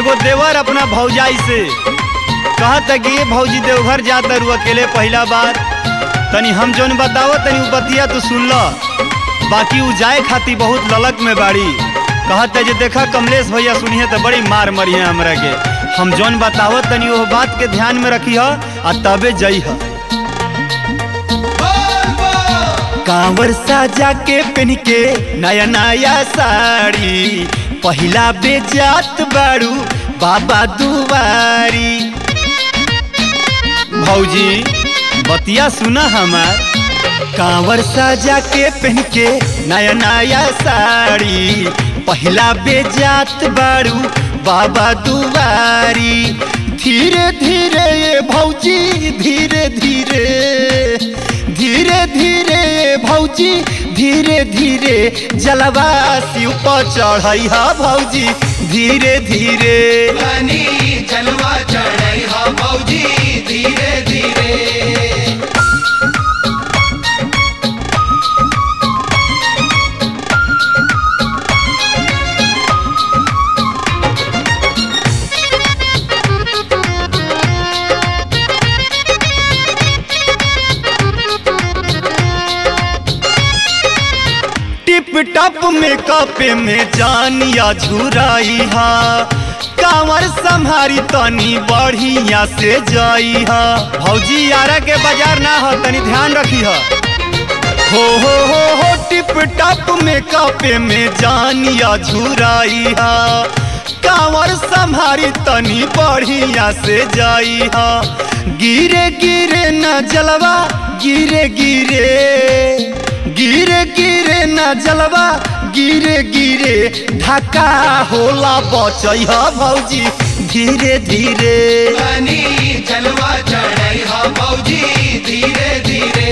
एगो देवर अपना भौजाई से कहत कि ये भौजी देवघर जाता रू अकेले पहला बार तनी हम जौन बतावो तनी उ बतिया तो सुन ल बाकी उ जाए खाती बहुत ललक में बाड़ी कहत जे देखा कमलेश भैया सुनिए तो बड़ी मार मरी हमरा के हम जौन बतावो तनी वो बात के ध्यान में रखी आ तबे जई ह कांवर साजा के पहन के नया नया साड़ी पहिला बेजात बाड़ू बाबा दुआरी भौजी बतिया सुना हमार कांवर साजा के पहन के नया नया साड़ी पहिला बेजात बाड़ू बाबा दुआरी धीरे धीरे ये भौजी धीरे धीरे धीरे धीरे भौजी धीरे धीरे जलवा शिव पर चढ़ई हा भौजी धीरे धीरे रानी जलवा चढ़ई हा भौजी धीरे धीरे टिप टप मेकअप में जानिया झुराई हा कांवर संहारी तनी बढ़िया से जाई हा भौजी यारा के बाजार ना हो तनी ध्यान रखी हा हो हो हो हो टिप टप मेकअप में जानिया झुराई हा कांवर संहारी तनी बढ़िया से जाई हा गिरे गिरे न जलवा गिरे गिरे गिरे गिरे न जलवा गिरे गिरे ढाका होला बचई ह भौजी धीरे धीरे रानी जलवा चढ़ई हा भौजी धीरे धीरे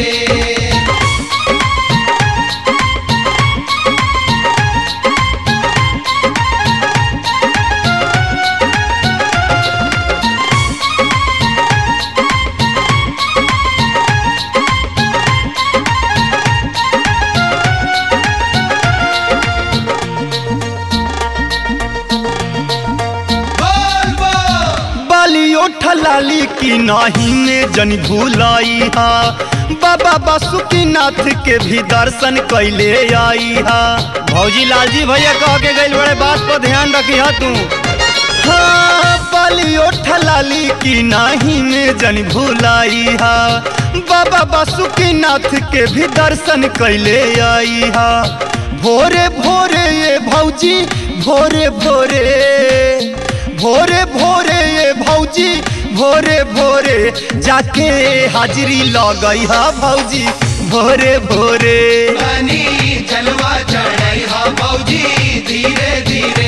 बोल बोल बालियो ठलाली की नाही में जन भूलाई हा बाबा बासुकीनाथ के भी दर्शन कैले आई हा भौजी लालजी भैया कह के गइल बड़े बात पर ध्यान रखी हा तू हाँ बालियो ठलाली की नाही में जन भूलाई हा बाबा बासुकीनाथ के भी दर्शन कैले आई हा भोरे भोरे ये भौजी भोरे भोरे भोरे भोरे ये भौजी भोरे भोरे जाके हाजिरी लगई हा भौजी भोरे भोरे रानी जलवा चढ़ई हा भौजी धीरे धीरे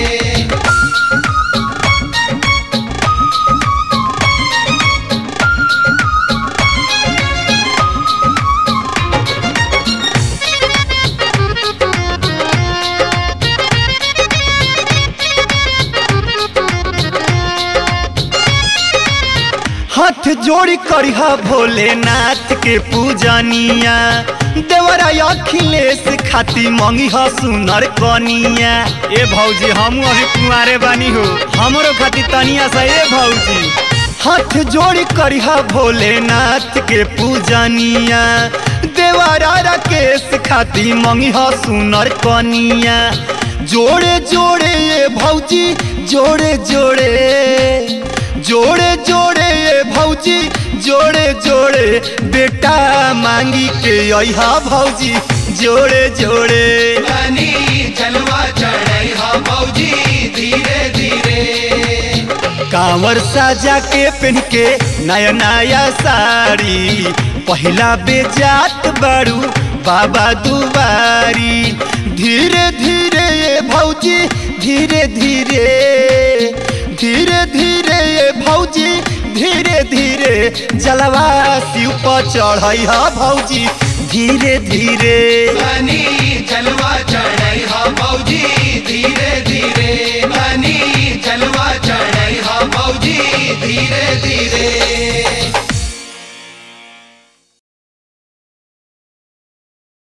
हाथ जोड़ी करिहा भोलेनाथ के पूजनिया देवरा अखिलेश खाती मंगी ह सुनर कनिया ए भौजी हम अभी कुंवारे बानी हो हमरो खाती तनिया सा ए भौजी हाथ जोड़ी करिहा भोलेनाथ के पूजनिया देवरा राकेश खाती मंगी ह सुनर कनिया जोड़े जोड़े ये भौजी जोड़े जोड़े जोड़े जोड़े ये भौजी जोड़े जोड़े बेटा मांगी के अहा भौजी जोड़े जोड़े रानी जलवा चढ़ई हा भौजी धीरे धीरे कांवर साजा के पहन के नया नया साड़ी पहिला बेजात बाड़ू बाबा दुआरी धीरे धीरे ये भौजी धीरे धीरे धीरे धीरे ये भौजी धीरे धीरे जलवा शिव पर चढ़ई हा भौजी धीरे धीरे रानी जलवा चढ़ई हा भौजी धीरे धीरे रानी जलवा चढ़ई हा भौजी धीरे धीरे